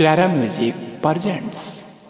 प्यारा music presents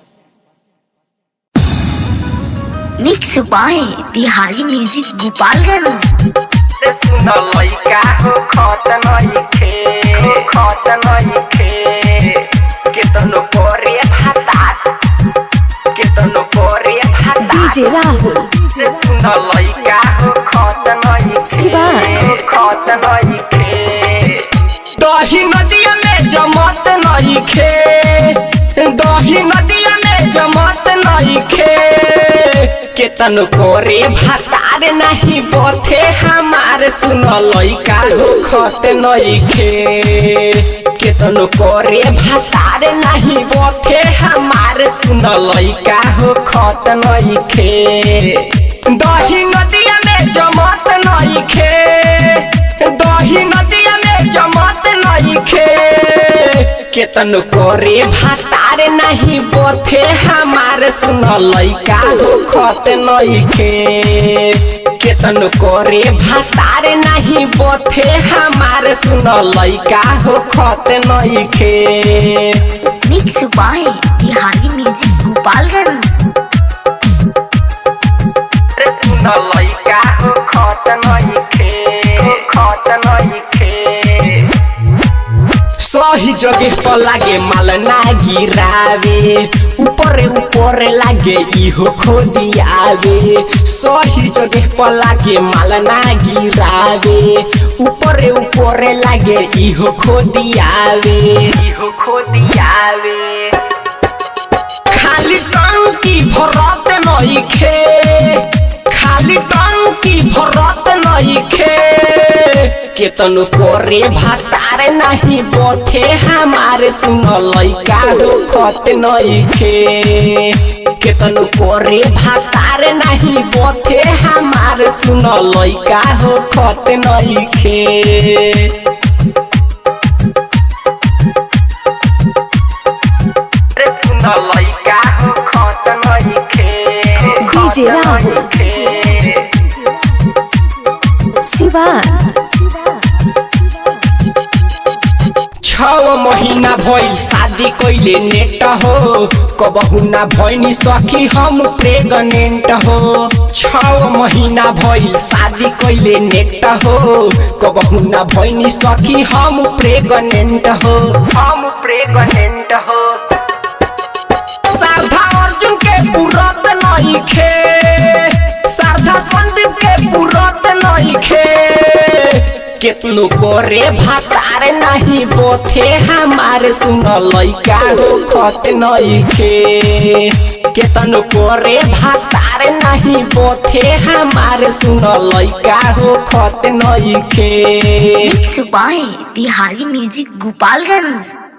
mix by Bihari music Gopalganj से सुन लइका हो खत नइखे हो खत नइखे केतनो करे भाता केतनो करे भाता डीजे राहुल से सुन लइका हो खत नइखे शिवान। हो खत नइखे दही नदिया में जमत नइखे दही नदिया में जमत नइखे केतन करे भातार नहीं बथे हमार सुन लइका हो खत नइखे केतन करे भातार नहीं बथे हमार सुन लइका हो खत नइखे दही नदिया में जमत नइखे दही नदिया में जमत नइखे केतन करे भातार नहीं बथे हमार सुन लइका हो खत नइखे केतन करे भातार नहीं बथे हमार सुन लइका हो खत नइखे mix by Bihari music Gopalganj रे सुन लइका हो खत नइखे हो खत नइखे सही जगह पर लागे माल ना गिरावे ऊपर ऊपर लागे इहो खोदियावे सही जगह पर लागे माल ना गिरावे ऊपर ऊपर लागे इहो खोदियावे इहो खोदियावे खाली टंकी भरत नइखे खाली टंकी भरत नइखे केतन करे भातार नहीं बथे हमारे सुन लइका हो खत नइखे केतन करे भातार नहीं बथे हमारे सुन लइका हो खत नइखे रे सुन लइका हो खत नइखे हो खत डीजे राहुल। नइखे। शिवान छव महीना भइल शादी कइले नेट हो कबहु ना भइनी सखी हम प्रेगनेंट हो छव महीना भइल शादी कइले नेट हो कबहु ना भइनी सखी हम प्रेगनेंट हो हम प्रेगनेंट हो सारधा अर्जुन के पुरत नइखे सारधा संदीप के पुरत नइखे केतनो करे भातार नहीं बोथे हमारे सुन लइका हो खत नइखे केतनो करे भातार नहीं बोथे हमारे सुन लइका हो खत नइखे mix by Bihari music Gopalganj